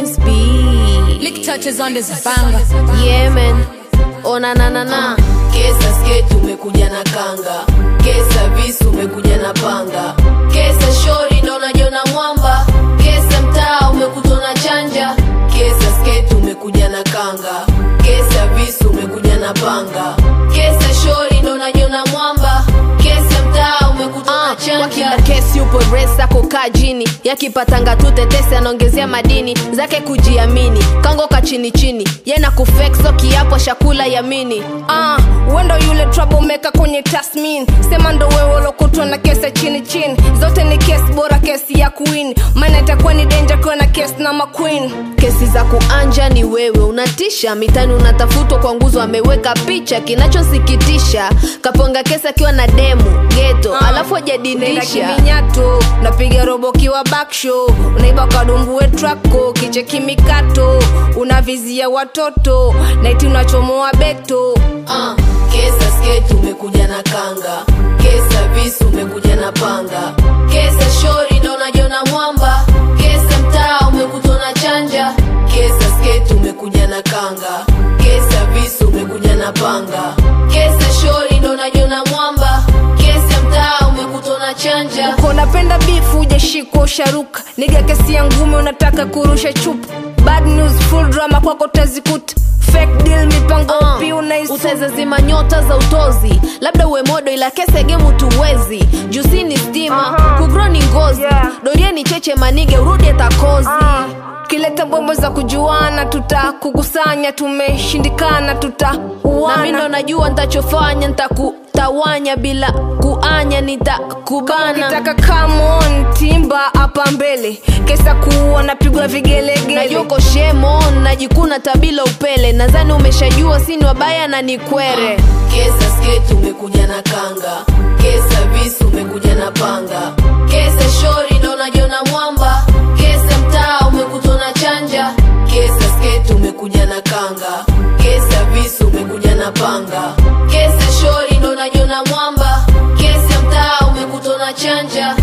this beat. Lick touches on this banger. Yeah, man. Oh, na na na na. Kesa sketi umekuja na kanga, kesa visu umekuja na panga, kesa shori ndo unajiona mwamba, kesa mtaa umekutwa na chanja, kesa sketi umekuja na kanga, kesa visu umekuja na panga, kesa shori ndo unajiona mwamba, kesa mtaa umekutwa na Kwa chanja. kila kesi upo resa kukaa jini yakipatanga tu tetesi anaongezea madini zake kujiamini kangoka chini chini yena kufekso kiapo shakula yamini Ah, wendo yule troublemaker kwenye tasmin sema ndo wewe ulokutwa na kesi chini chini zote ni kesi bora kesi ya queen maana itakuwa ni danger kuwa na kesi na maqueen kesi za kuanja ni wewe unatisha mitani unatafutwa kwa nguzo ameweka picha kinachosikitisha kaponga kesi akiwa na demu geto alafu Nenda hajadindisha kiminyato unapiga robo kiwa backshow unaiba kadumbuwe trako kiche kimikato unavizia watoto naiti unachomoa beto Ah, kesa sketi umekuja na kanga, kesa visu umekuja na panga, kesa shori ndo unajiona mwamba, kesa mtaa umekutwa na chanja, kesa sketi umekuja na kanga, kesa visu umekuja na panga, kesa shori ndo unajiona mwamba, kesa mtaa umekutwa na chanja. Uko unapenda bifu ujashikwa usharuka niga kesi ya ngume unataka kurusha chupa bad news full drama kwako utazikuta fake deal mipango Uh, upi unaisuta utazazima nyota za utozi labda uwe modo ila kese gemu tuwezi jusi ni stima Aha. kugro ni ngozi Yeah. dorie ni cheche manige urudi atakozi Ah, kileta bombo za kujuana tutakukusanya tumeshindikana na mi ndo tutauana najua ntachofanya ntakutawanya bila kuanya nitakubana kitaka come on timba hapa mbele kesa kuua napigwa vigelegele najoko shemon najikuna tabila upele nadhani umeshajua sini wabaya na ni kwere Kesa sketi umekuja na kanga, kesa visu umekuja na panga, kesa shori ndo unajiona mwamba, kesa mtaa umekutwa na chanja, kesa sketi umekuja na kanga, kesa visu umekuja na panga, kesa shori ndo unajiona mwamba, kesa mtaa umekutwa na chanja.